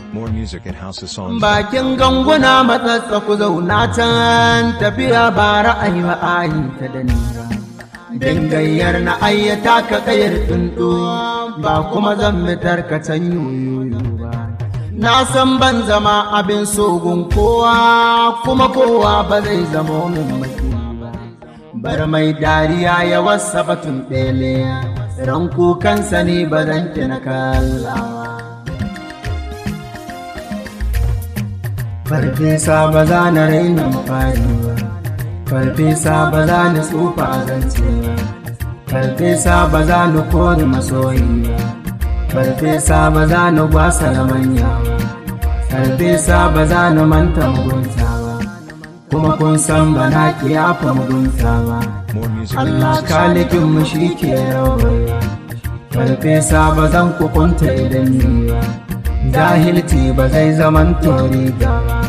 More music at houseofsongs. Bakin ganguna matsatsa ku zauna can tafiya ba ra'ayi ba ayin ta da nira. Dingayyar na ayyata ka kayar tsuntsu ba kuma zan mitar ka can yoyoyo ba. Na san ban zama abin sogun kowa kuma kowa ba zai zama min maki ba. Bar mai dariya ya wasa batun ɗele, ran kukansa ne ba zan na kallawa. Farfesa ba za na raina fari ba, farfesa ba za ni tsufa a zance ba, farfesa ba za ni kore masoyi ba, farfesa ba za ni gwasa da manya ba, farfesa ba za ni manta mugunta ba, kuma kun san ba na kiyafa mugunta ba. More music at Allah kalikin mu shi ke rawar farfesa ba zan kukunta idan ni ba, jahilci ba zai zaman tori ba.